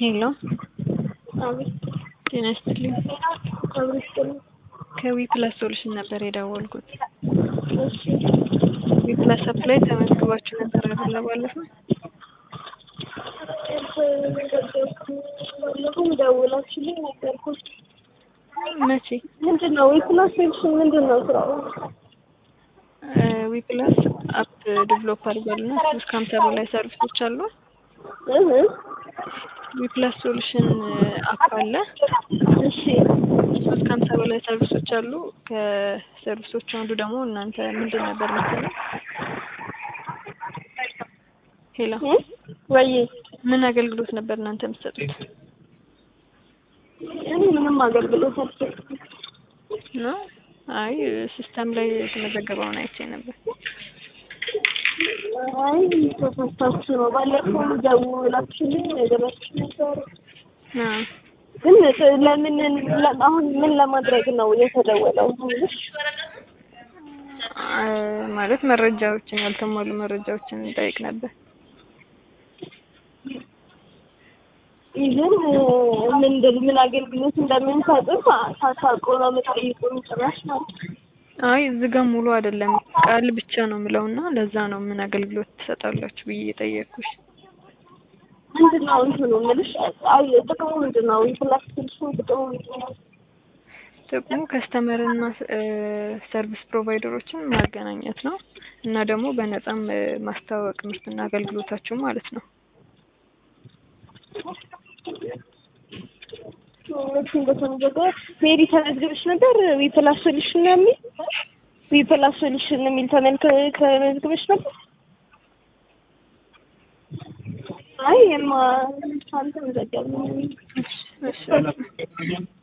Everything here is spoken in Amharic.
ሄሎ አቤት ጤና ይስጥልኝ። አቤት ጥሩ ከዊ ፕላስ ሶሉሽን ነበር የደወልኩት። እሺ ዊ ፕላስ አፕ ላይ ተመዝግባችሁ ነበር አይደለ? ባለፈው ባለፈው ደውላችሁልኝ ነገርኩት። መቼ? ምንድን ነው የፕላስ ሶሉሽን ምንድን ነው ስራው? ዊ ፕላስ አፕ ዲቨሎፕ አድርጓልና እስከ ሀምሳ በላይ ሰርቪሶች አሉ። እህ ዊ ፕላስ ሶሉሽን አፕ አለ። እሺ እስከ ሀምሳ በላይ ሰርቪሶች አሉ። ከሰርቪሶቹ አንዱ ደግሞ እናንተ ምንድን ነበር መሰለኝ? ሄሎ እ ወይ ምን አገልግሎት ነበር እናንተ የምትሰጡት? እኔ ምንም አገልግሎት አልሰጥም። ነው አይ ሲስተም ላይ የተመዘገበውን አይቼ ነበር። አይ ተሳስታችሁ ነው። ባለፈው ደውላችሁልኝ ነገራችሁ ነበር። አዎ ግን ለምን ለ- አሁን ምን ለማድረግ ነው የተደወለው? አ- ማለት መረጃዎችን ያልተሟሉ መረጃዎችን እንጠይቅ ነበር። ይህን ምንድን ምን አገልግሎት እንደምንሰጥም ሳታውቁ ነው የምጠይቁን ጭራሽ ማለት ነው። አይ እዚህ ጋር ሙሉ አይደለም ቃል ብቻ ነው የምለውና ለዛ ነው ምን አገልግሎት ትሰጣላችሁ ብዬ የጠየቅኩሽ። ምንድን ነው እንትኑ የምልሽ? አይ ጥቅሙ ምንድን ነው? የፕላስ ስልሽን ጥቅሙ ምንድን ነው? ጥቅሙ ከስተመርና ሰርቪስ ፕሮቫይደሮችን ማገናኘት ነው እና ደግሞ በነፃም እ፣ ማስተዋወቅ ምርትና አገልግሎታችሁ ማለት ነው። እሱ እንደተመዘገበ ሜሪ ተመዝግበሽ ነበር? ዊ ፕላስ ሶሉሽን ነው የሚል ዊ ፕላስ ሶሉሽን የሚል ተመልከ ተመዝግበሽ ነበር? አይ የማ አልተመዘገብንም። እሺ እሺ